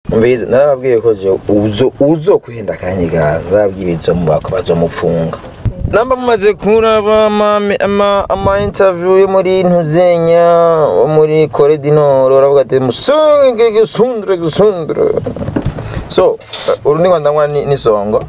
mvize narababwiye ko je uzo uzo kwihenda kanyiga narababwiye ibizo mu bako bazomufunga namba mumaze kuraba ama ama, ama interview yo muri ntuzenya wo muri Kore du Nord uravuga ati musunge gisundre gisundre so uh, uru ni Rwanda ni, ni songo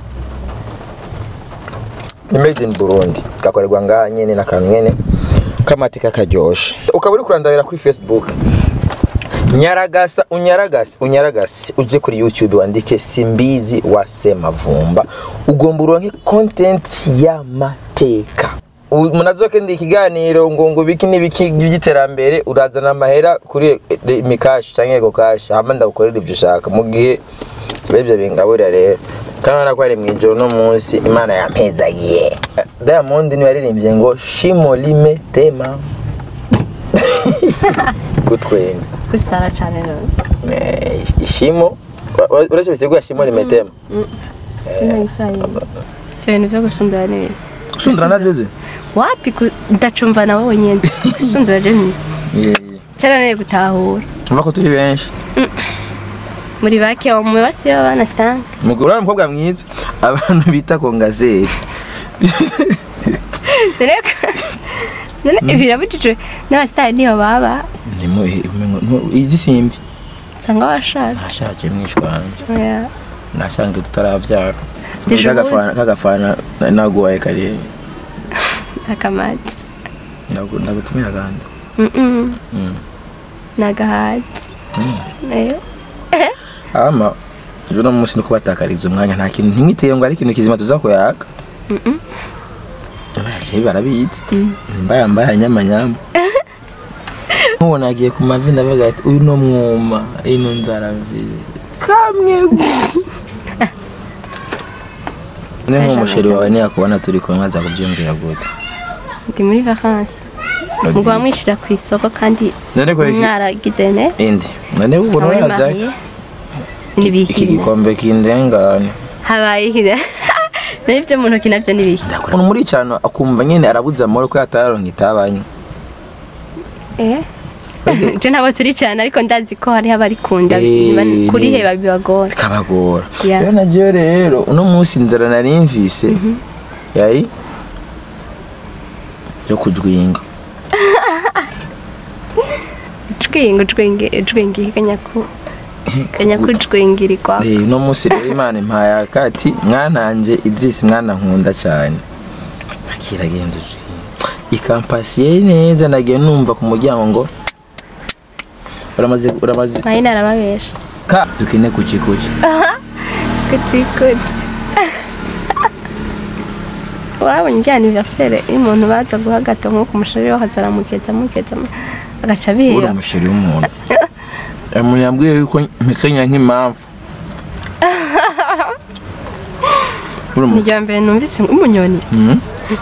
ni made in Burundi gakorerwa ngaha nyene n'akantu nyene k'amateka karyoshe ukaba uri kurandabira kuri Facebook nyaragasa unyaragase unyaragase uje kuri youtube wandike simbizi wa semavumba ugomba uronke content y'amateka U- munazokenda ikiganiro ngo ngo biki n'ibiki by'iterambere urazana amahera kuri eh, mikashi canke ego kashi hama ndagukorera ivyo ushaka mu gihe bivyo bingaburira rero kandi urabona ko ari mw'ijoro no munsi imana yampezagiye diamond niwe yaririmbye ngo shimo lime tema kutwenga gusara cyane none Eh, ishimo wa- wa- uretse bisigura shimo limetema tuna Kiswahili sio ibintu byo gusundura n'ibintu sundura nadeze wapi ku- ndacumva nawe wenyine gusundura je ni cyaraneye gutahura uva ko turi benshi muri bake wa mu basi b'abana sanga umugore uri umukobwa mwiza abantu bita kongazeri none none birabujijwe n'abasitari niyo baba izi simbi nsanga washaje nashaje mwishwanje Oya. nashange tutaravyara Deje kagafana kagafana naguhaye kare akamati Ndagu- ndagutumira kandi Mm-mm. Mm. nagahati Eh. ama ejo no munsi no kubatakariza umwanya nta kintu ntimwiteye ngo ari ikintu kizima tuza kuyaka Mm-mm. abakinnyi barabizi mbaya mbaya nyama nyama nkubona agiye ku mavi ndavuga ati uyu no mwuma ino nzara mvizi kamwe gusa ni nk'umusheri wawe niyakubona turi kumwe aza kubyumvira gute ndi muri vacances ngo wamwishyira ku isoko kandi none ko iki mwaragize ne indi none ubu Sawa nuraza mariye. iki n'ibiki gikombe kindengane habaye iki n'ibyo mu ntoki nabyo n'ibiki umuntu muri cyane akumva nyine arabuze amahoro ko yataronka itabanye eh je ntabwo turi cyane ariko ndazi ko hariho abarikunda Eh, Ba- kuri ni- he babibagora bikabagora Yeah. rero naryo rero uno munsi inzara nari mvise yari yo kujwinga jwinga jwinga jwinga kanyaku kanyaku jwingirirwa Eh, uno munsi rero imana impaye akati mwananje idrisi mwana nkunda cyane akiragenda ikampasiye neza nagiye numva ku muryango ngo uramaze uramaze mayina arababesha ka dukine kuki kuki kutikuri urabona ijya aniversere iyo umuntu baza guha gato nko ku mushari waho azaramukeza amukeza agaca uri biba umusheri w'umuntu umuntu yambwiye yuko mpekenya nk'impamvu uri ni umu- irya mbere numvise umunyoni Mhm.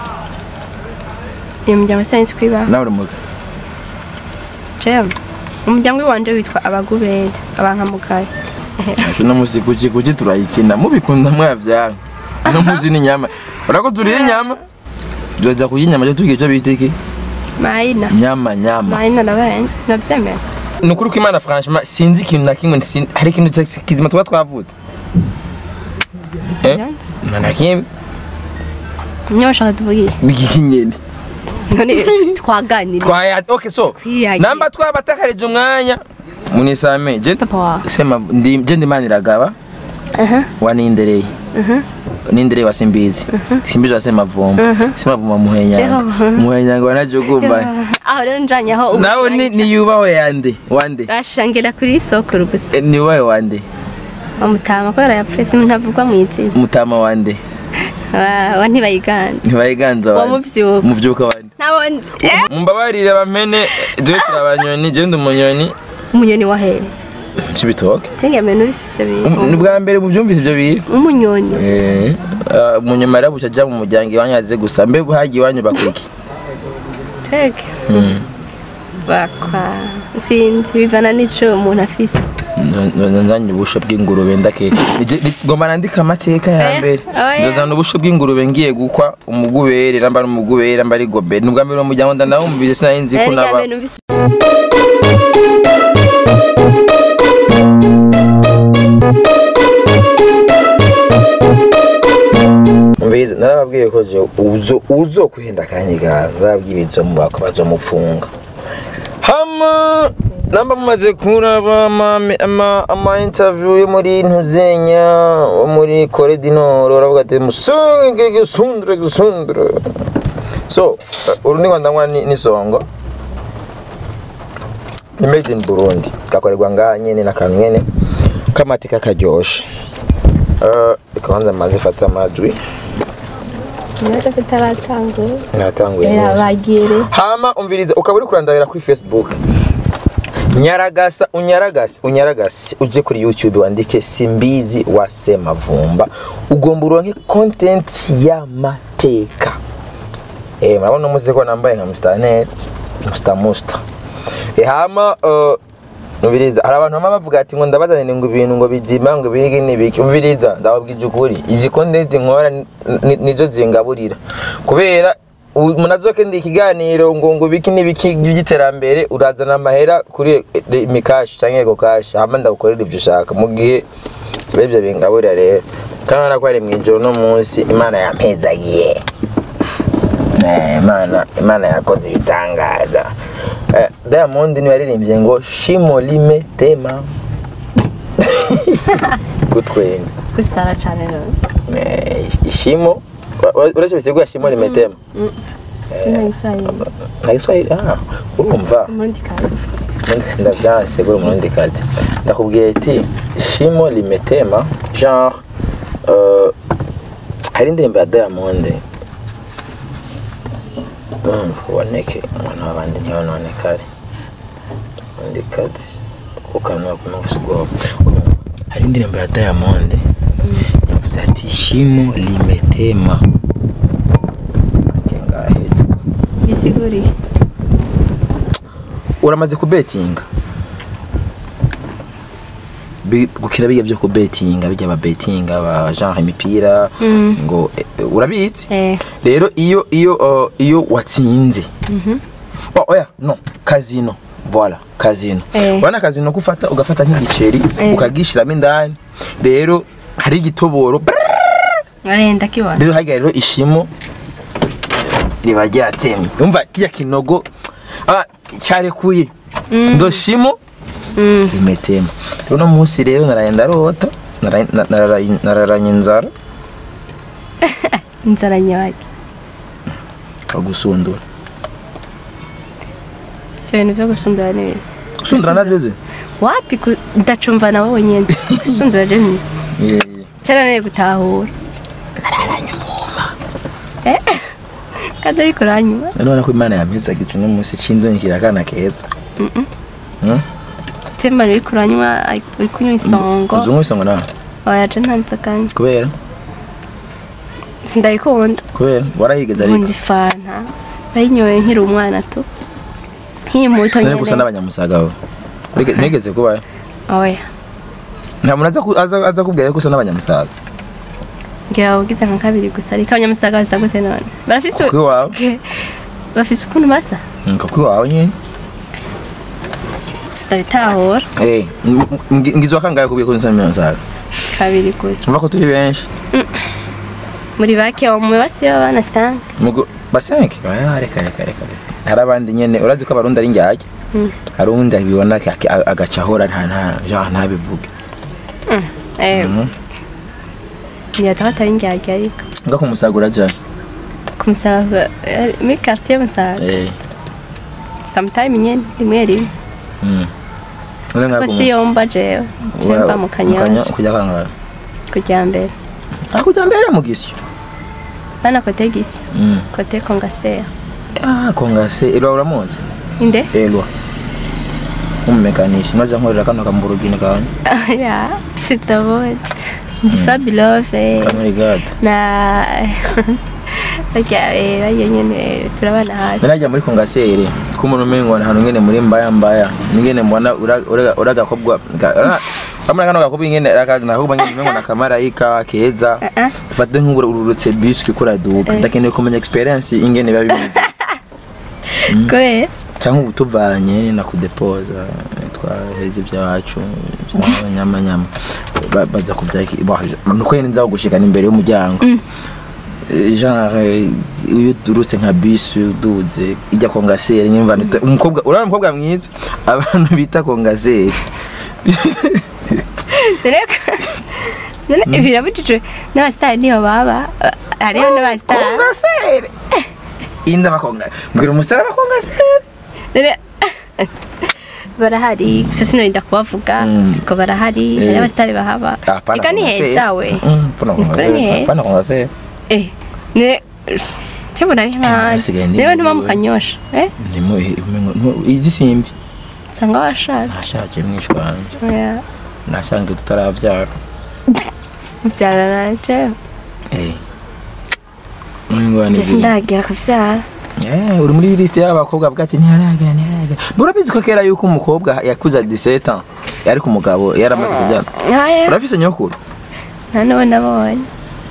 iyo muryango sinzi kwibaho nawe uri muga jewe umuryango wanje witwa abagubere abankamugaye Ati uno munsi kuki kuki turayikina mubikunda mwavyanga uno munsi ni nyama urako turiye inyama tuza kurya inyama cyo tugiye cyo bita iki mayina nyama nyama mayina nabahenze nabyemera ni ukuri ko imana franchement sinzi ikintu na kimwe sin- hari ikintu cya- kizima tuba twavutse eh mana kimwe niyo bashaka tuvugiye bigiki nyene none twaganira twaya okay so Twiyagiye. namba twabatakarije umwanya munisame je papa wawe sema ndi je ndimaniragaba aha wa nindereye nindereye wa simbizi simbizi wa semavumba semavumba muhenyanga Eho. muhenyanga wanajugumba aho rero njanye aho ubu nawe ni ni yubawe yande wande bashangira kuri soko gusa Eh, ni wawe wande bamutama kubera yapfuye ntavugwa mu izina mutama wande Wa- wa ntibayiganza ntibayiganza Wa wande muvyuka. muvyuka wande nabone eh mumbabarire bamene jewe turabanyoni jewe ndi umunyoni umunyoni wa hehe cibitoke tingeme nubise ivyo bintu ni bwa mbere muvyumvise ivyo bintu umunyoni Eh, ah, umunyuma rero buca aja mu muryango iwanyu aze gusa mbe hagiye iwanyu bakwiki twege bakwa sinzi bivana n'ico umuntu afise nzanye ubusho bw'ingurube ndake Nije- nije- ngomba nandika amateka ya Oya, mbere oya. nzozana ubusho bw'ingurube ngiye gukwa umugubere namba ari umugubere namba ari gobere ni ubwa mbere mu muryango ndanawumvise sinari nzi ko rero naba ryambere numvise ndabaje uzo uzo kwihenda kanyiga ndabwibizo mu bako bazomufunga hama namba mumaze kuraba ama, ama, ama interview yo muri ntuzenya wo muri Kore du Nord uravuga ati musunge gisundre gisundre so uh, uru ni Rwanda ni, ni songo ni made in Burundi gakorerwa ngaha nyene n'akantu nyene k'amateka karyoshe uh, ikabanza maze fata amajwi nibaza ko itaratangura natanguye era nyene. bagire hama umviriza ukaba uri kurandabira kuri facebook nyaragasa unyaragase unyaragase uje kuri youtube wandike simbizi wa semavumba ugomba uronke content y'amateka eh murabona umuze ko nambaye nka mustaneri musta musta eh hama uh, umviriza hari abantu bama bavuga ati ngo ndabazanire ngo ibintu ngo bizima ngo birige n'ibiki umviriza ndababwije ukuri izi content nkora ni- ni- nizo zingaburira kubera u- munazoke ndi ikiganiro ngo ngo biki n'ibiki by'iterambere urazana amahera kuri eh, mikashi cyangwa ego kashi hama ndagukorera ibyo ushaka mu gihe biba ibyo bingaburira rero kandi urabona ko ari mu ijoro no munsi imana yampezagiye Eh, imana imana yakoze ibitangaza Eh, diamond niwe yaririmbye ngo shimo lime tema gutwenga gusara cyane none Eh, ishimo wa- wa- uretse bisigura shimo lime tema tuna Kiswahili nta giswahili ah urumva umurundi kazi ndavyanse gura umurundi kazi ndakubwiye ati shimo limetema genre euh, hari indirimbo ya diamond Mm, uboneke umwana w'abandi ntiyononekare undi kazi ukanwa kumufisa ubwoba Urumva, hari indirimbo ya diamond yavuze ati shimo limetema ngahe bisiguriye uramaze kubetinga Bi- gukina bijya byo kubetinga bijya babetinga ba genre imipira ngo eh, urabizi eh rero iyo iyo uh, iyo watsinze oh, oya no kazino voilà kazino Eh. urabona kazino ko ufata ugafata nk'igiceri Eh. ukagishiramo indani rero hari igitoboro eh ndakibona rero harya rero ishimo riba ryatemye umva kijya kinogo ah, cyarekuye ndo shimo mm rimetema rero uno munsi rero naraye ndarota naraye- na- nararaye- nararanye inzara inzara nyabaki agusundura ibyo bintu byo gusundura ni ibintu gusundura nabyo ze wapi ku- ndacumva nawe wenyine gusundura je ni cyaraneye gutahura Eh, kandi ariko uranyuma none ko imana yampezaga uno munsi cy'indongera akana keza Hmm? temba uri kuranywa ari- uri kunywa isongo uzungu isongo nawe oya je nta nzoga nywa. kubera sindayikunda kubera warayigeze ubundi ariko fanta nayinyoye nkiri umwana tu nkiri muto none gusa nyene n'abanyamusaga we Urige- mwigeze kubayo oya nta muntu aza ku- aza- aza kubwira ko usa n'abanyamusaga ngira babugize nka kabiri gusa ariko abanyamusaga basa gute none barafise kuko iwawe Ke- bafise ukuntu basa Mm, kuko iwawe nyine sitabitahura Eh, m- m- ngizwa kangahe kubwiye ko usa n'abanyamusaga kabiri gusa umva ko turi benshi muri bake mu basi b'abana sanga Mugo basenke ah reka reka reka reka. hari abandi nyene urazi ko abarundi ari njyajya hari uwundi abibona ak- ak- agaca ahora nta nta genre ntabivuge eh niyata batari njyajya ariko nga kumusagura jana kumusaga eh, muri quartier musaga eh sometime nyene rimwe rimwe mm Ule nga ko si yomba jewe jemba mu kanyanja kujya kanga kujya mbere ah kujya mbere mu gisyo bana kote gisyo mm kote kongasera ah kongase elwa uramuzi inde elwa umumekanishi maze nkorera kano kamburugini kawe ya sitabonye nzi fabilove kamuri gado na barya eh, barya nyene turabana hafi Narajya muri kongasere ko umuntu umengo ahantu ngene muri mbaya mbaya ngene mbona ura- ura- uragakobwa ga- ura- Kamara kano gakobwa ngene akagna ahubwo ngene umengo nakamarayika keza Eh, eh. dufate nk'ubura ururutse bus uriko uraduka ndakeneye kumenya experience ingene biba bimeze kubera cyangwa ubu tuvanye na kudepoza twaheze ibyacu by'abanyamanyama Ba- baza kubyaki nuko nyine nza gushikana imbere y'umuryango eh, genre eh, iyo uturutse nka bisi uduze ijya kongaseri nyumva nita- umukobwa urabona umukobwa mwiza abantu bita kongaseri none none birabujijwe n'abasitari niyo baba eh, hariho n'abasitari kongaseri inda bakonga mbwira umusore abakongaseri None- barahari gusa sinorinda kubavuga Mm. ko barahari hari abasitari bahaba reka ni heza we Nikore ni heza. pana kongaseri eh ne cyabona ari hasigaye hanze indi niba ntuma mihigo. mukanyosha eh ndimo izi simbi nsanga washaje nashaje mwishwa wanje oya nashange tutaravyara mubyara nanje eh Mwingwane njye sindagera kuvyara Eh, uri muri liste y'abakobwa bwati ntiharagera ntiharagera burabizi ko kera yuko umukobwa yakuza 17 ans yari ku mugabo yaramaze kubyara aya urafise nyokuru nta n'uwo nabonye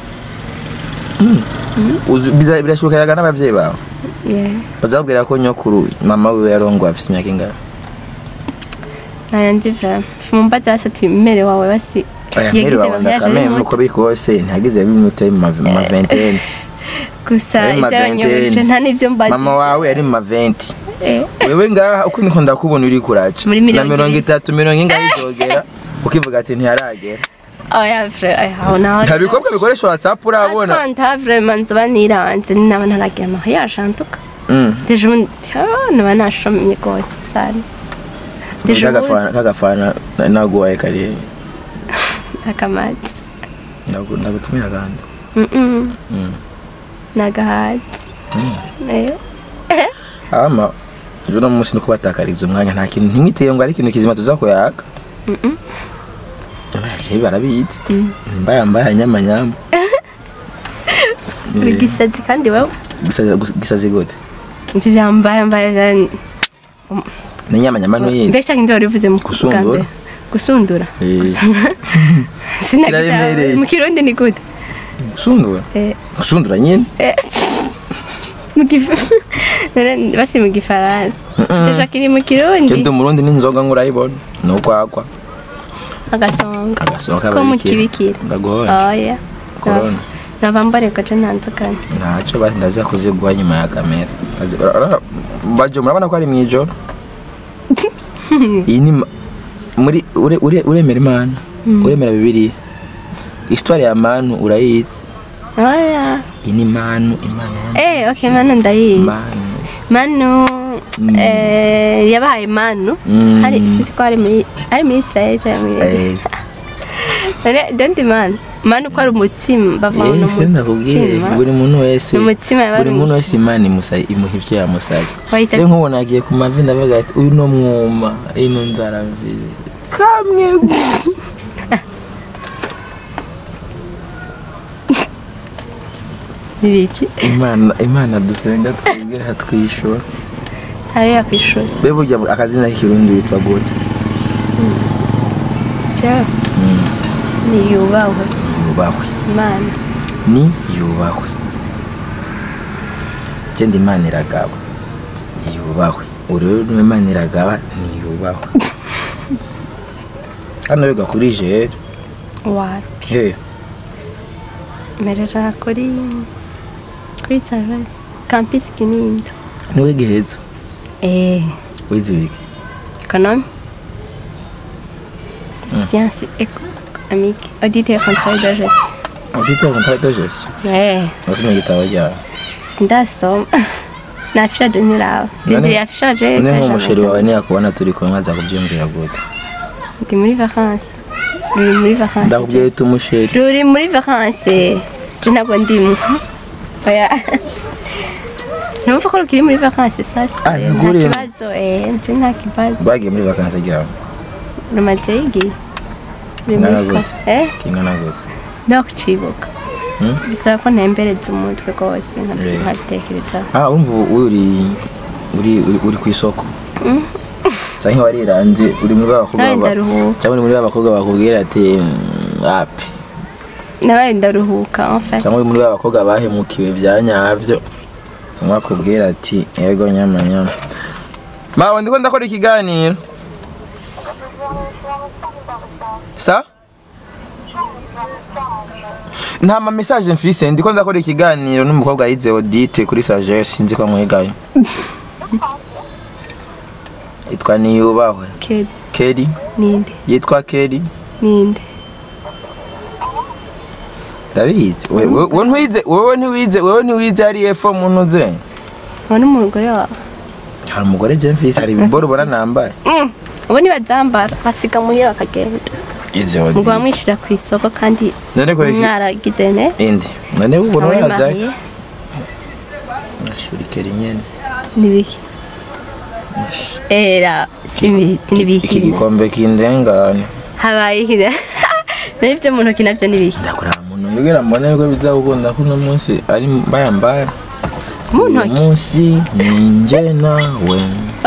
Uzi- biza- birashoboka yaga n'abavyeyi bawe Yeah. bazakubwira ko nyokuru mama wiwe yarongo afise imyaka ingana ntayo nzi vrama mumbaza hasi ati mmere wawe basi aya yagize mbere wawe mariage ndakame ari uko biri kose ntihagize bimute mu ma mu ma vingtaine gusa Yari mu ma iby'abanyabuje vingtaine. nta n'ibyo mbagize mama wawe yari mu ma 20 Eh, wewe ngaha uko niko ndakubona uri kuraca Muri na mirongo mirongo ibiri. itatu mirongo ingahe izogera ukivuga ati ntiharagera oya vre oya aho naho nta bikobwa bikoresha whatsapp urabona nta vrema nzoba niranze naba ntaragira mariage antuka Mm. deje ubundi ah, naba nashomye rwose sana deje ubundi kagafana kagafana naguhaye kare akamati Ndagu- ndagutumira kandi Mm-mm. Mm. nagahati Eh, ama ejo no munsi no kubatakariza umwanya nta kintu ntimwiteye ngo ari ikintu kizima tuza kuyaka Mm-mm. abakinnyi barabizi mbaya mbaya nyama nyama ni gisazi kandi wewe Gisazi- gisazi gute ivyo vyambaye mbaye vyani- ni nyama nyama n'uyindi mbega cyangwa ndabona bivuze mu kuvuga Gusundura? mbere gusundura Eh. Sinagira- Kiraremereye. mu kirundi ni gute gusundura Eh, gusundura nyine mu gif- None basi mu gifaransa deja kiri mu kirundi ndi umurundi n'inzoga ngurayibona ni ukwakwa agasonga agasonga ko mu kibikira ndaguhonje oya Corona. nava mbareka je ntanzukanye ntacyo basi ndaza kuziguha nyuma ya kamera Kazi- ura- ura- bajo murabona ko ari mu ijoro iyi ni ma- muri ure- ure- uremera imana uremera bibiliya histoire ya manu urayizi oya iyi ni manu imana ya eh okay manu ndayizi manu manu eh yabahaye manu Mm. hari sinzi ko ari muri ari muri Israel cyangwa muri Eh, None don't man manu ko ari umutsima bavana eh, se ndakubwiye buri muntu wese Ni umutsima yaba buri ari muntu wese imana imusa- imuha ibyo yamusabye Wahise rero ati- nk'ubu nagiye ku mavi ndavuga ati uyu no mwuma ino nzara mvizi kamwe gusa ibiki imana imana dusenga twibwira twishura hariya ku ishuri be burya akazina k'ikirundi witwa gute cyo niyubahwe yubahwe imana ni yubahwe genda imana iragaba yubahwe urero imana iragaba ni yubahwe hano biga kuri jere wapi he merera kuri kuri savasi kampisi kinindo niwe giheza eh wize wiga économie sciences économiques audit et contrôle de gestion udite kontara de gestion eh wasomye igitabo ryawe sindasoma nafishaje ntiraba ndindiri yafishaje ni nk'umusheri wawe niyakubona turi kumwe aza kubyiyumvira gute ndi muri vacances ruri muri vacances ndakubwiye uti umusheri ruri muri vacances je ntabwo ndimo oya numva ko rukiri muri vacances sasa Ah, nta ntabwo urimo. kibazo eh nzi nta kibazo bagiye muri vakansi ryawe rumaze igihe Ruri muri Ingana gute? vacances. eh kingana gute ndakucibuka Hmm? bisaba ko ntembereza umutwe rwose nkabyo Eh. nkabitekereza ah urumva ubu uri uri uri- uri ku isoko cyangwa wariranze uri muri ba bakobwa nawe ba- ndaruhuka cyangwa uri muri ba bakobwa bakubwira ati "Mm, api nawe ndaruhuka en fait cyangwa uri muri ba bakobwa bahemukiwe bya nyabyo mwakubwira ati yego nyama nyama mawe ndiko ndakora ikiganiro sa nta ma message mfise ndiko ndakora ikiganiro n'umukobwa yize Odite kuri Sagesse sinzi ko amwigayo yitwa niyubahwe kedi Kelly ninde yitwa Kelly ninde ndabizi We- we- wowe ntiwize wowe ntiwize wowe ntiwize ari efo muntu uze uwo ni umugore wawe hari umugore je mfise hari ibiboro ubona nambaye Mm, ubu ntibazambara basiga muhira bakagenda yize muba Odite mwishyira ku isoko kandi none ko iki mwaragize ne indi none ubona Sawa, urajaye mariye. ashuri Kelly nyene nibiki era simizi iki nibiki gikombe kindengane habaye iki nibyo mu ntoki nabyo nibiki ndakora muntu mbwira mbone ko bizagukunda ko uno munsi ari mbaya mbaya mu uyu ntoki munsi ninjye nawe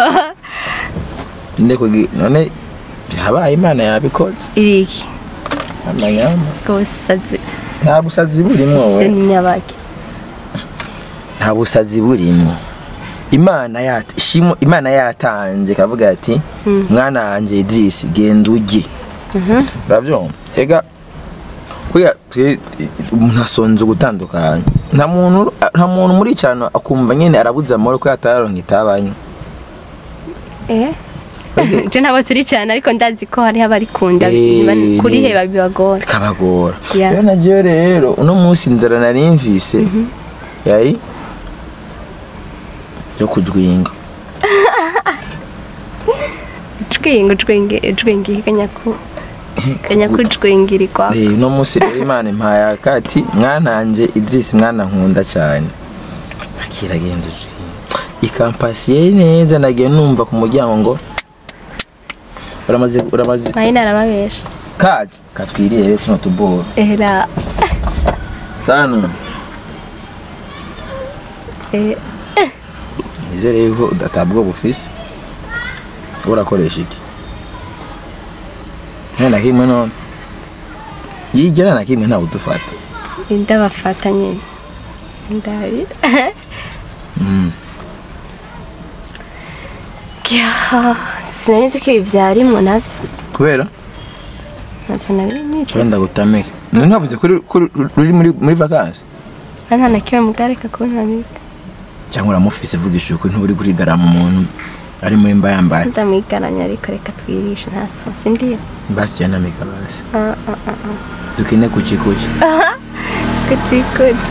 ndeko none byabaye imana yabikoze ibiki amanyama ubusazi nta busazi burimo se we ni nyabaki nta busazi burimo imana yat shimo imana yatanze kavuga ati mwana wanjye Idris genda ujye urabyumva ega kuya twe umuntu asonze gutandukanya nta muntu nta muntu muri cyane akumva nyine arabuze amahoro ko yataronka itabanye eh je ntabwo turi cyane ariko ndazi ko hariho abarikunda Eh, biba- kuri ni- he babibagora bikabagora Yeah. rero naryo rero uno munsi inzara nari mvise yari yo kujwinga jwinga jwinga jwinga kanyaku kanyaku jwingirirwa Eh, uno munsi rero imana impaye akati mwananje Idris mwana nkunda cyane akiragenda ikampasiye neza nagiye numva ku muryango ngo uramaze uramaze mahina arababesha kaje katwiriye rero tuno tuboro era tano eh nizere yuko udatabwa bufise urakoresha iki nta na kimwe none yigera na kimwe ntawe udufata indabafata nyine ndabi Mm. Kya, sinzi ko ibi byarimwo nabyo kubera nabyo nari niteze wenda gutameke none ntavuze ko uri- ko uri- ruri muri muri vacances nta na kimwe mugareka kuntamika cyangwa uramufise vugisha ukuri ntuburi kurigarama umuntu ari muri mbayambaye ndamwigaranya ariko reka twirishe nta sonsi ndiyo basi cyane namika basi Ah, ah, ah, ah. dukine kuki kuki Kuchi kuchi.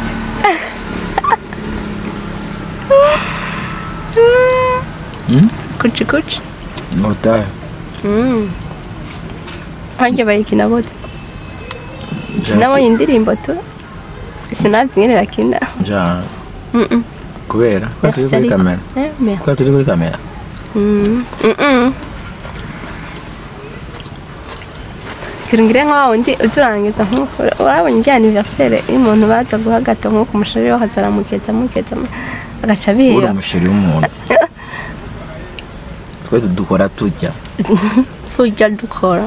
Hmm? Kuchi kuchi. utahe Mm. Hanjye bayikina bote. Nabonye indirimbo tu. Sinabyo nyine bakina. njana Mm -mm. kubera ko turi kuri Merci. kamera Eh, merci. ko turi kuri kamera Mm. Mm -mm. Kirungire nka wundi uzurangiza nk'uko urabonye ijya anniversaire iyo umuntu baza guhagata nk'uko umushari we hazaramukeza mukeza agaca uri bihera umusheri w'umuntu twe dukora tujya tujya dukora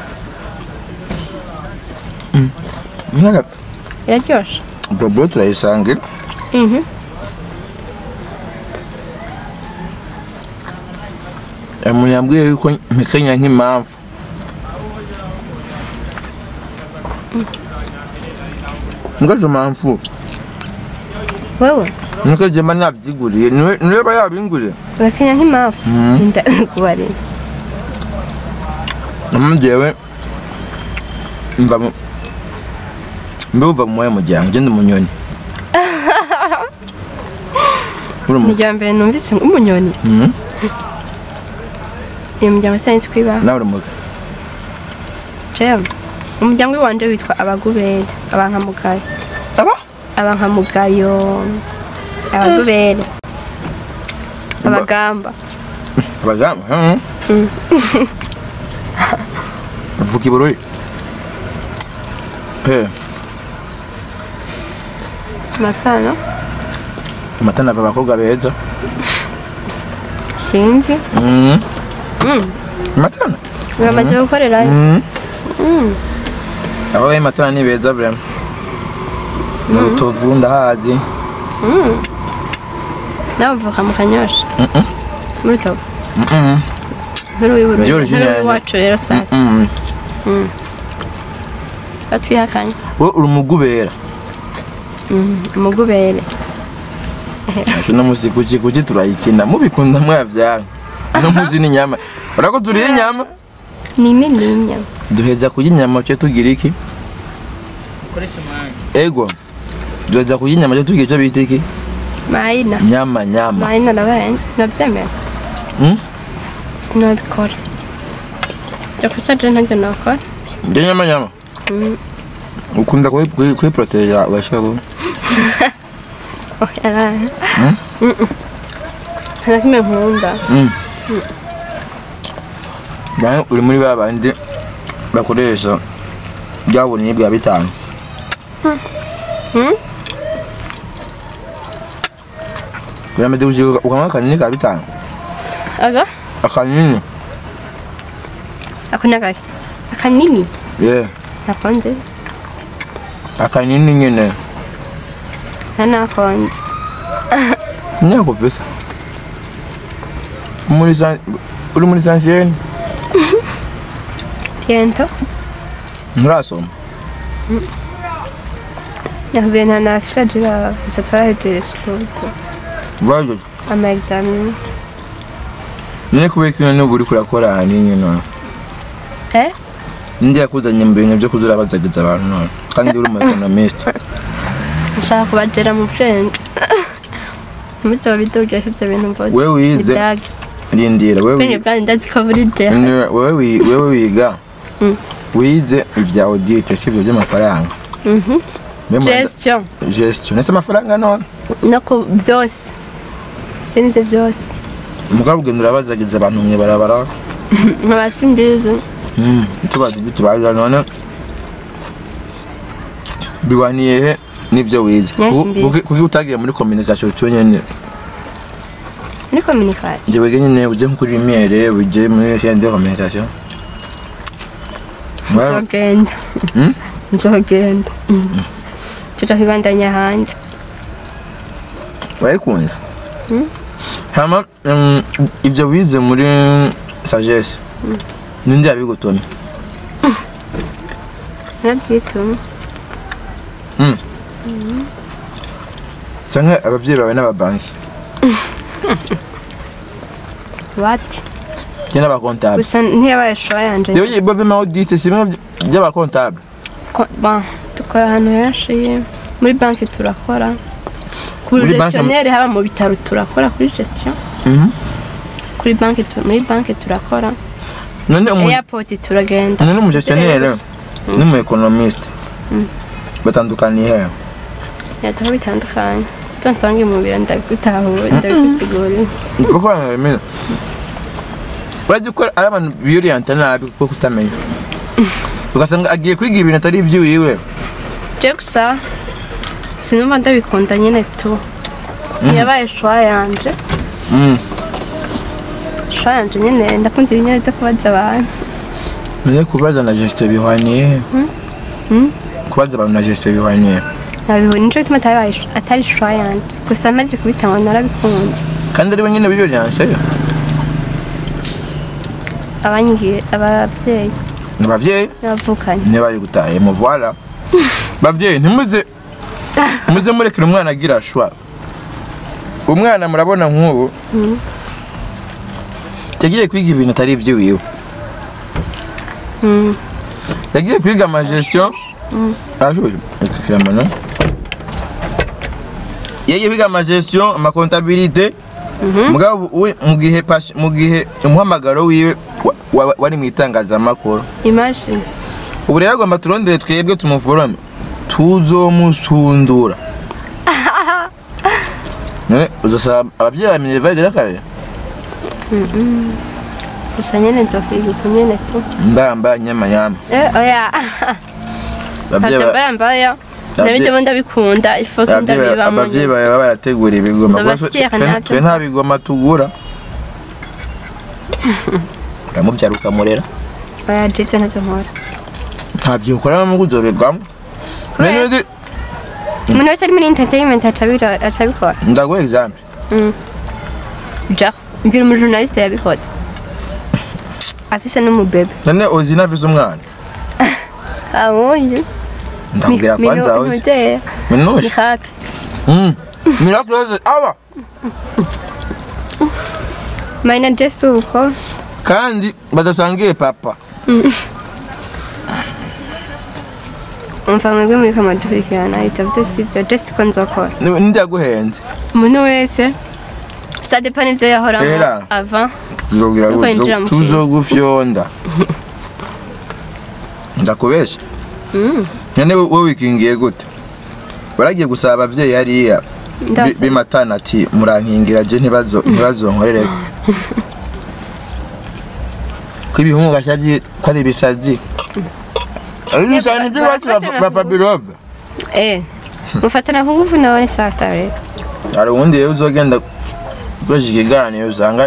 Mwaka iraryoshe bobo turayisanga Mhm. umuntu yambwiye yuko mpekenya nk'impamvu ngazo mpamvu wewe nuko jema nabyiguriye niwe niwe ba yabinguriye urakenya nk'impamvu ndabikubarira namujewe mva mu mbe uva mu moya muryango ugenda umunyoni uri ni mu irya mbere numvise umunyoni Mhm. iyo muryango sinzi kwibaha nawe uri mu jewe umuryango w'iwanje witwa abagubere abankamugayo aba abankamugayo abagubere abagamba abagamba uvuga ibururi Eh, matano amata nava abakobwa beza sinzi Mhm. Mm. amatana uramaze gukorerayo Mhm. abo bayi matana ni beza vrema mu rutovu ndahazi nawe uvuka mu kanyosha Mhm. muri tovu Mhm. nkuru w'ibururi George nkuru Nyanya. w'iwacu rero sasa Mhm. batwihakanye we uri umugubera umugubere uno musi kuki kuki turayikina mubikunda mwavyanga uno musi ni nyama urako turiye inyama nime n'inyama duheza kurya inyama cyo tugira iki ego duheza kurya inyama cyo tugira icyo bita iki mayina nyama nyama mayina ndabahenze nabyemera Hmm? sinabikora jya kusaje ntabyo nakora njye nyama nyama Mm. ukunda kuyi- kuyi- kuyiproteja urashaka ku nta kimwe nkunda Bane uri muri ba bandi bakoresha bwa bunini bwa bitanu Hmm? birameze gushika ukanywa akanini ka bitanu aga akanini ako ni agaki akanini ye nakonze akanini nyine nta nakonze sinyakuvisa muri san uri muri sansiyeni piento nturasoma yahubiye nta nafishaje baba gusa twahejeje sukuru baje ama examen none kubera kino n'ubu uri kurakora ahanini none eh ninde yakuzanye mu bintu byo kuzura bazagiza abantu none kandi uri umu economist nshaka kubagera mu bwenge muzo bidoge ibyo bintu mvuze Wewe wize? Ibyage. rindira wewe Kwini bwanyu ndazi ko buri je Ni- wewe wi- wewe wiga Mm. wize ibya audit sivyo by'amafaranga Mhm. Mbe mwanda- gestion gestion ese amafaranga none no ku byose byenize byose mugabo ugenda urabazagiza abantu mwe barabara nkabasi mbizi Mm, tubaza ibyo tubaza none biwaniye he n'ibyo wize Yes, Kuki- mbizi. kuki kuki utagiye muri communication cyo nyene muri communication je wege nyene uje nko kuri lumiere uje muri chaîne de communication Mwa- nzogenda Mm? nzogenda tuja kwibandanya hanze wayikunda Mm. hama um, ibyo wize muri sagesse ninde yabigutumye narabyituma cyangwa ababyeyi bawe n'ababanki wati cyangwa n'abakontable gusa ntiyabaye showa yanje yewe ibyo by'amaudite si bimwe by'abakontable Ko- ba- dukora ahantu henshi muri banki turakora kuri Muri banki- gestionnaire haba mu bitaro turakora kuri gestion Mhm. kuri banki tu- muri banki turakora none umu- airport turagenda none umugestionnaire Gusa, n'umu economiste batandukaniye he yaza ko bitandukanye tonsange mu biro ndagutahuye ndabigusigurira kuko bamenya urajya ukora ari abantu biyorienta nabi kuko kutamenya ugasanga agiye kwiga ibintu atari iby'iwiwe je gusa sinumva ndabikunda nyene tu ntiyabaye showa yanje Mm. showa yanje nyene ndakunda ibinyabyo byo kubaza abantu none kubaza na gestion bihwaniye he kubaza abantu na gestion bihwaniye he nabihu nico gituma atabaye sh- atari showa yanje gusa amaze kubitanga narabikunze kandi ari we nyine biyoriense abanyigiye abavyeyi ni ababyeyi n'abavukanye niba bari gutaha mu voila babyeyi ntimuze muze murekere umwana agira shwa umwana murabona nk'ubu yagiye kwiga ibintu atari iby'iwiwe Mm. yagiye kwiga amagestion ashoye akikiramana yagiye kwiga amagestion amakontabilite mugabo we mu gihe pas- mu gihe umuhamagaro wiwe wa- wa- wari mu itangazamakuru imagine ubu rero agomba turondere twebwe tumuforome tuzomusundura none uzasaba ababyeyi ba minerva rero kare gusa nyene nzokwiga uku nyene tu mbamba nyama nyama Eh, oya ababyeyi ntavyo ba- mbayambayo Abavyeyi- nabijemo ndabikunda ifoke ababyeyi ba- ndabibamo ababyeyi bawe baba barategura ibigoma Nzoba kuko twe- fière twe- navyo. twe nta bigoma tugura uramubyara ukamurera oya jivyo ntavyo nkora ntabyo ukora mu kuzobegwamo Kubera- None ndi- umuntu wese ari muri entertainment aca abira- aca abikora ndaguha example ja mbwira umujournaliste yabikoze afise n'umubebe none uzi navize umwana abuye ndakubwira Mi- kwanza minu- hoje minuje minushe mihaka Mm. miraculoze aba maina jesu uko kandi badasangiye papa umva mwebwe muri kamadukurikirana itavuze sibyo jesu ko nzokora Ni- ninde yaguhenze umuntu wese sadepa n'ivyo yahoramo Era. ava tuzobwira Uko yinjira mu kintu. tuzogufyonda ndakubesha none we we wikingiye gute waragiye gusaba abavyeyi hariya bi- Ndabasaba. bimatana ati murankingira je ntibazo ntibazonkorere ko ibihungu gashavye ko ari ibisazi ari ibisazi nivyo iwacu ba- ba fabirove eh mufatana ku nguvu nawe sasa rero hari ubundi rero uzogenda ukoresha ikiganiro usanga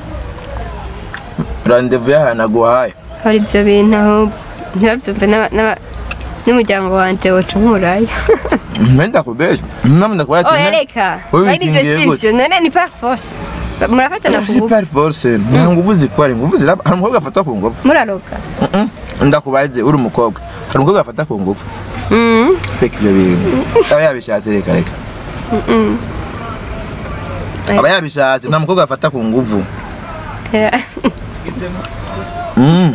randevu y'ahantu aguhaye hari ibyo bintu ahubwo ntibabyumve n'aba- n'aba- n'umuryango wanje woca nk'umuraya Nenda kubesha. Mama ndakubaya ati. oya reka Wowe ari ibyo wikingiye sivyo none ni par force murafatana ku Si nguvu par force. Nta nguvu zikora. Nguvu ziraba. Hari umukobwa afatwa ku nguvu. muraroga Mhm. Ndakubaze uri umukobwa. Hari umukobwa afata ku nguvu. Mhm. Reka ibyo bintu. Aba yabishatse reka reka. Aba yabishatse nta mukobwa afata ku nguvu. Eh, Mhm.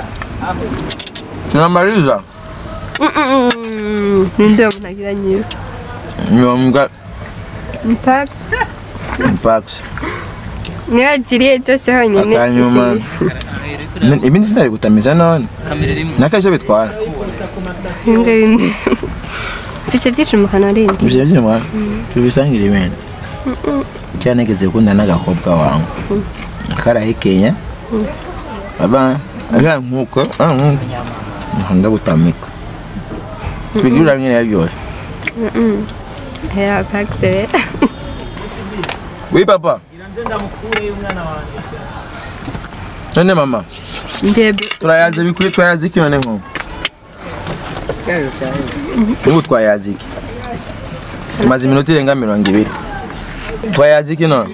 Tunamaliza. mm, mm, mm. ninde umuntu agira nyiwe Nyombwa tax impact. niyo agiriye byose honyine Akanyuma. isi- Ibindi sinabigutamiza none. Nakajya bitwara. imbwa bimwe mfise byinshi mu kanwa rindi Ibyo byo mwana. Tubisangira ibintu. Cyane nigeze gukunda n'agakobwa wangu. Karahekenya. Aba aga nkuko, ah nkuko. Nkunda gutamika. Tubigira nyine yabyose. ya tax rero Oui papa. None mama, ndebe turayaze bikwiye twayaze iki none nko? Ubu twayaze iki? Tumaze iminota irenga mirongo ibiri. Twayaze iki none?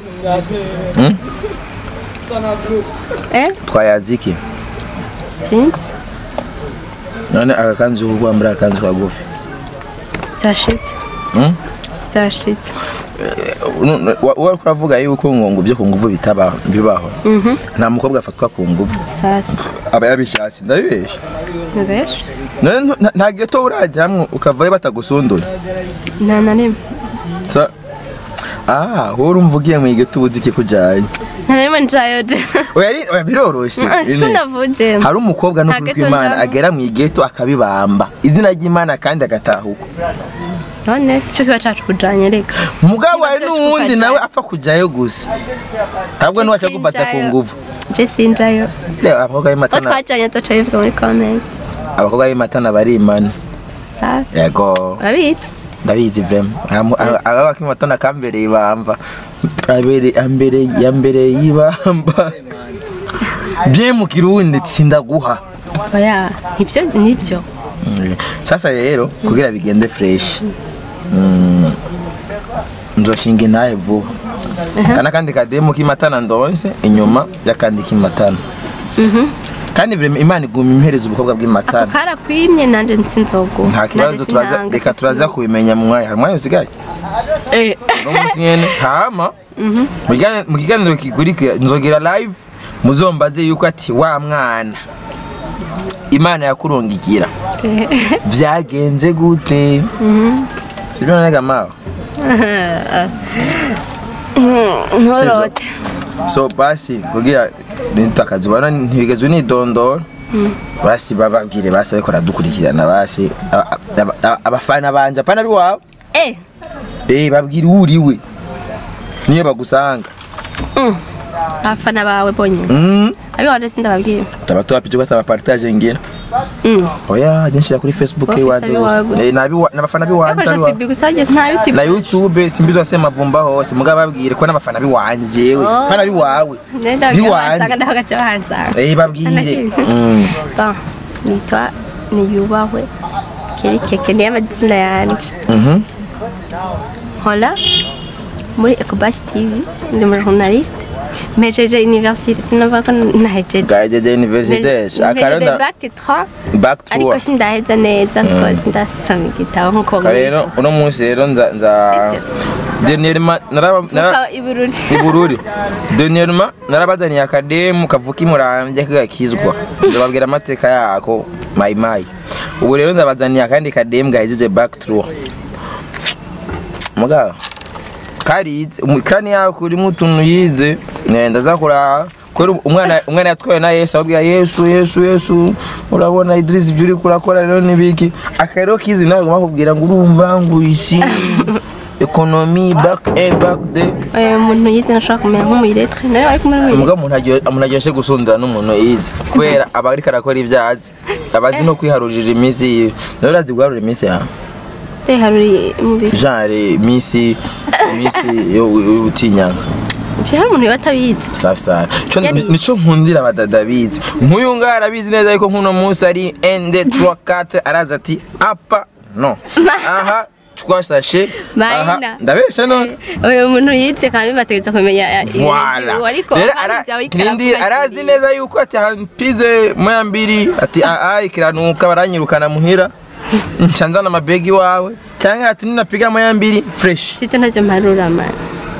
eh Twayaze iki? sinzi None aka kanzu ko kwambara akanzu kagufi. byashitse Hmm? byashitse wari kuravuga yuko ngo ngo ibyo ku nguvu bitabaho bibaho nta mukobwa afatwa ku nguvu sasa aba yabishatse ndabibesha ni benshi none ntu- nta- nta geto urajyamwo ukavayo batagusunduye nta na rimwe Sa- ah wowe urumva ugiye mu igeto ubuze iki kujyanye nta na rimwe njayo de oya ari- oya, biroroshye Ah, siko Ine. navuze hari umukobwa no Nta kuri geto kw'imana njamwo. agera mu igeto akabibamba izina ry'imana kandi agatahuka none si cyo kiba cacu kujanye reka mugabo hari Niba n'uwundi tukajyayo. nawe apfa kujyayo gusa ntabwo niwaca gufata ku Sinjayo. nguvu je sinjayo reba abakobwa ko b'imatana twajanye azoca bivuga muri comment abakobwa b'imatana barimana sasa yego urabizi ndabizi vrema aba bakimatana kambereye ibamba abere ambere yambere yibamba bien mu kirundi sindaguha oya nibyo nibyo Mm. sasa rero kugira bigende fresh mm, nzoshinga intahe vuba kana kandi kademu k'imatana ndonse inyuma y'akandi k'imatana kandi vrema imana iguma impereza ubukobwa ako bw'imatana karakwimye nanje nsinzogo nta kibazo turaza reka turaza kubimenya mu mwanya hari umwanya usigaye no munsi nyene hama mu kiganiro- mu kiganiro kigurika nzogera live muzombaze yuko ati wa mwana imana yakurungigira vyagenze gute sibyo nanega mawe ntorote so basi kugira nitakazi bana ntibigeze unidondora basi bababwire basi ariko aradukurikirana basi aba- aba- aba- abafana banje apana biwawe eh eh babwire uriwe niyo bagusanga abafana bawe bonyine mm. abiwanje sindababwira taba tuwapije ko tabapartage ngira Mm. oya nshira kuri facebook Office iwanje abiwawe gusa. eh nabi nabafana biwanje Akoresha abiwawe fibi gusa njye nta biti na youtube simbizo se mavumba hose mugabo babwire ko n'abafana biwanje jewe Oh. pana biwawe nenda biwanje biwanje ndaho gace bahansanga eh babwire Anakiri. Mm. Bon, nitwa niyubahwe keri keke niyo amazina yanje Mhm. nkora muri ecobas tv ndi muri journaliste mejeje universite sinumva ko nahejeje gahejeje universite mejeje akaronda bac 3 back ariko tour sindaheza neza kuko sindasoma igitabo nkuko rero uno munsi rero nza nza Sivyo. denirma naraba nara Mvuka ibururi ibururi denirma narabazaniye akademu kavuka imurambye kagakizwa ndababwira amateka yako mayi mayi ubu rero ndabazaniye akandi kademu gahejeje back tour mugabo karize umukani yako urimo utuntu yize eh, ndaza kuraba kubera umwana umwana yatwaye na Yesu ababwira Yesu Yesu Yesu urabona Idris ibyo uri kurakora rero nibiki akarero kizi nawe bakubwira ngo urumva ngo isi economy back eh back the Eh, umuntu yize nashobora kumera nk'umuyiretre nawe ariko muri muyiretre umugabo umuntu aryo- umuntu aryoshye gusundana n'umuntu yize kubera aba ariko arakora ibyo azi aba azi no kwiharurira iminsi yiwe nawe urazi guharura iminsi yawe haruri umubiri genre iminsi iminsi yo utinyanga ivyo hari umuntu yoba atabizi safi sana Ico ni- Yarize. nico nkundira abadada bizi nk'uyu ngaho arabizi neza yuko nk'uno munsi ari ende trois quatre araza ati apa no aha twashashe aha Maina. ndabesha none uyu muntu yize kandi bategetse kumenya ya- Voila. ibintu, ariko Rero hari ara- ibyawe Kirindi ikaravuga arazi ati, neza yuko ati hampize moya mbiri ati aa ikiranuka baranyirukana muhira nca nzana amabegi wawe cyangwa ati ninapiga moya mbiri fresh Tito ntavyo mparura mani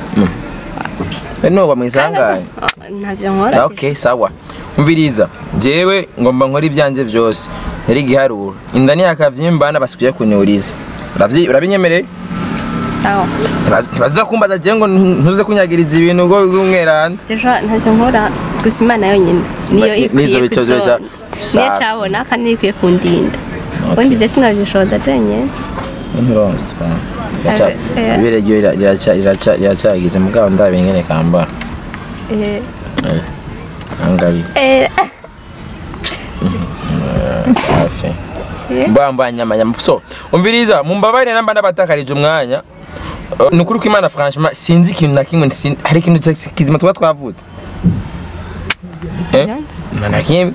no bamwisangaye ntavyo nkora okay sawa umviriza jewe ngomba nkora ibyanjye byose nari giharuro inda niyakavyimbana basikuye kuniuriza Uravyi- urabinyemereye sawa ntibaza kumbaza jewe ngo ntuze kunyagiriza ibintu ngo umweranda ejo ntavyo nkora gusa imana yonyine niyo Ni- ikwiye nizo bico kuzo- zoca- niyo Safi. cabona kandi niyo ikwiye kundinda ubundi je sinavyishoboza jenyene Eh, eh. ibere ryo rira- riraca- riraca- riracyagize mugabo ndabe ngene kambara Eh, angabi eh, safi Eh. mbamba nyama nyama so umviriza mumbabarire namba ndabatakarije umwanya Uh, ni ukuri ko imana franchement sinzi ikintu na kimwe sin- hari ikintu cya- kizima tuba twavutse eh Byanze. nta na kimwe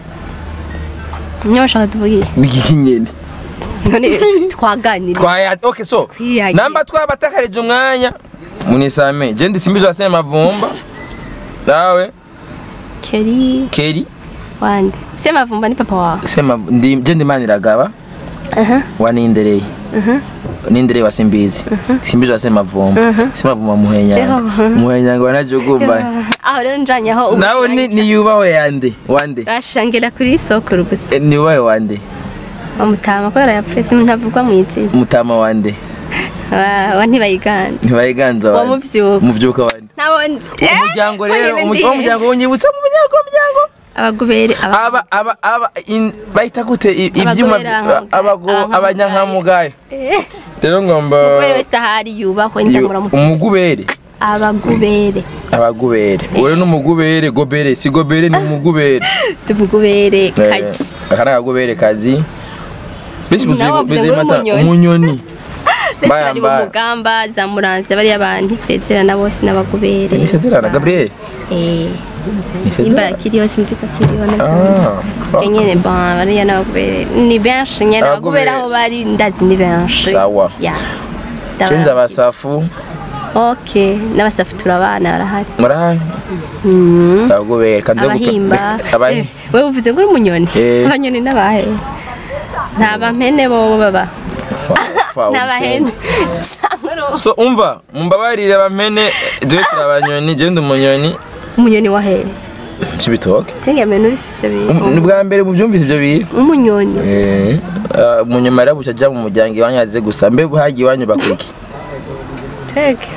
niyo bashaka tuvugiye n'iki nyene none twaganira twaya okay so Twiyagiye. namba twabatakarije umwanya munisame je ndi simbizo asema mavumba nawe keri keri wande se mavumba ni papa wawe sema ndi je ndi maniragaba aha wanindereye nindereye wa simbizi simbizi wa semavumba semavumba muhenyanga muhenyanga wanajugumba aho rero njanye aho ubu nawe ni niyubaho yande wande bashangira kuri sokuru gusa Eh, niyubahe wande bamutama kubera yapfuye si ntavugwa mu izina mutama wande Wa- wa ntibayiganza ntibayiganza Wa wande muvyuka. muvyuka wande ntabwo umuryango rero umu- wa muryango unyibutsa mu muryango umuryango abagubere aba aba aba in- bahita gute i- ivyuma Abagobera- abago abankamugayo. abanyankamugayo rero ngomba kubera wese ahari yubahwe Yu- ndamuramuka umugubere abagubere abagubere ure n'umugubere gobere si gobere ni umugubere tumugubere Eh, kazi aka ni akagubere kazi benshi Nawe buzi- wavuze buzi ngo mata- umunyoni. umunyoni benshi Mbaya, bari mu mbaya. mugamba za muramvya bariya bantu isezerana bose n'abagubere nisezerana gabriel Eh, nisezerana nimba kiriho sinzi ko kiriho navyo Ah, nyene bon bariya n'abagubere ni benshi nyene Abagubere. abagubere aho bari ndazi ni benshi Sawa. ya cenza abasafu ok n'abasafu turabana barahari murahari Mm. abagubere kanze gupa- abahimba reka- abahi- Eh, wewe uvuze ngo uri umunyoni Eh. abanyoni n'abahe nta bampene bobo baba Fa- n'abahene cyangwa uru- so umva mumbabarire bamene dwe turabanyoni je ndi umunyoni umunyoni wahere cibitoke cyangwa ibintu bisa ibyo bintu ni bwa mbere mubyumvise ibyo bintu umunyoni Eh, ah, umunyuma rero buca aja mu muryango iwanyu aze gusa mbe hagiye iwanyu bakuki teke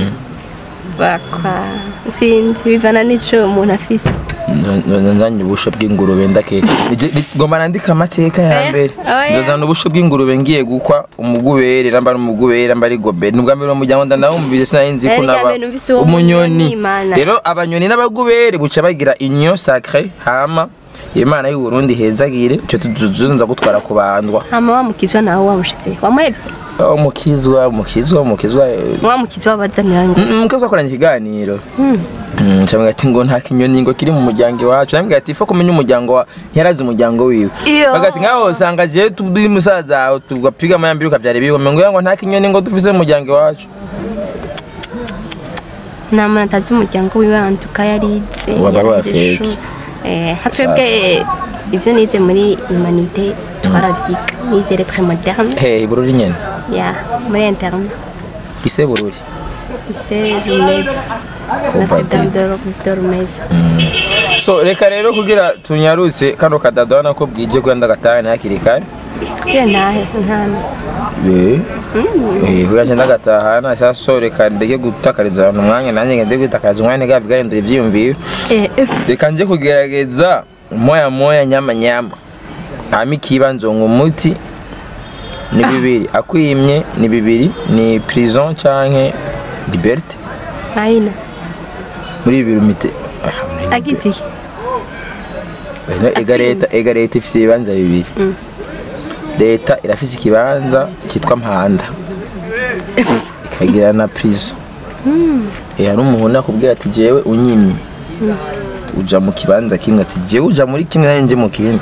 bakwa sinzi bivana n'ico umuntu afise nzoza nzanye ubusho bw'ingurube ndake Nije- ni- ngomba nandika amateka ya Eh, mbere oya. nzozana ubusho bw'ingurube ngiye gukwa umugubere namba ari umugubere namba ari gobere ni ubwa mbere mu muryango ndanawumvise sinari nzi ko Eh, rya naba mbere numvise uwo umunyoni munyoni, Imana. rero abanyoni n'abagubere buca bagira union sacré hama imana y'u Burundi hezagire cyo tuzuza gutwara kubandwa hama wamukizwa nawe wamushitse wamuhevye umukizwa umukizwa umukizwa eh, wamukizwa wabazanira ngo mukaza akoranye ikiganiro cyangwa ati ngo nta kinyoni ngo kiri mu muryango iwacu nambwira ati ifa kumenya umuryango wa ntiyarazi umuryango wiwe Iyo. bagati nkaho usanga je turi musaza wawe tugapiga amayambiri ukabyara ibiwe ngo ngo nta kinyoni ngo dufise mu muryango iwacu nta muntu atazi umuryango wiwe antuka yarize Waba ari uwa yarangije fake. ishuri. Eh, nka twebwe ibyo nize muri humanité twaravyiga nize lettre moderne Hey, Bururi nyene. ya muri interne Ise Bururi. lycée rumeza notre dame de de rumeza So reka rero kugira tunyarutse kano kadado hano ko bwije kwenda gatahane hakiri kare. kugira ntahe ntana Eh. Eh, kugira cyenda gatahana sasa so reka ndege gutakariza abantu umwanya nanjye ngende gutakariza umwanya gavi gahindura ivyiyumviro. Eh, ef- Reka nje kugerageza moya moya nyama nyama. Hama ikibanzo umuti ni bibiri akwimye ni bibiri ni prison canke liberté aina muri bibiri umite agize iki Ega- ega leta ega leta ifite ibibanza bibiri leta irafise ikibanza cyitwa mpanda ikagira na prison Eh, hari umuntu nakubwira ati jewe unyimye uja mu kibanza kimwe ati jewe uja muri kimwe nanjye nje mu kindi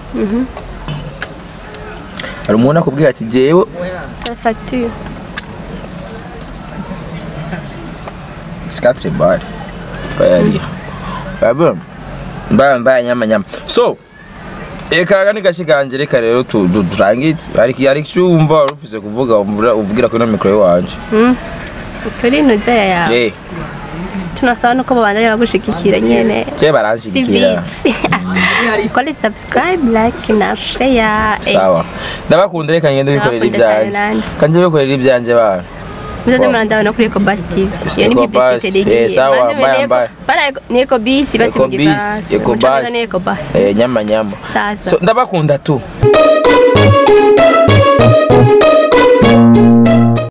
hari umuntu akubwira ati jewe facture sikatre bare turayariha urabona mbaya mbaya nyama nyama so eka aka ni gace kanje reka rero tu- tu- turangize hari hari icyo wumva wari ufise kuvuga wumvira- uvugira kuri ino mikoro y'iwanje turi nuza ya je tunasaba nuko babandanya bagushigikira nyene je baranshigikira sivitsi kole subscribe like na share eh, sawa ndabakunda reka ngende bikorera Ndabakunda cyane ibyanje nanjye. kanje bikorera ibyanje bana muzaze Wow. murandabona kuri Ecobus TV iyo ni Ecobus, publicité eh, rigiye sawa, Maze mbaya, Eco- mbaya. bara Eco- ni Ecobus basi mu Ecobus, gifaransa Ecobus. Mucongereza ni Ecobus eh nyama nyama sasa so ndabakunda tu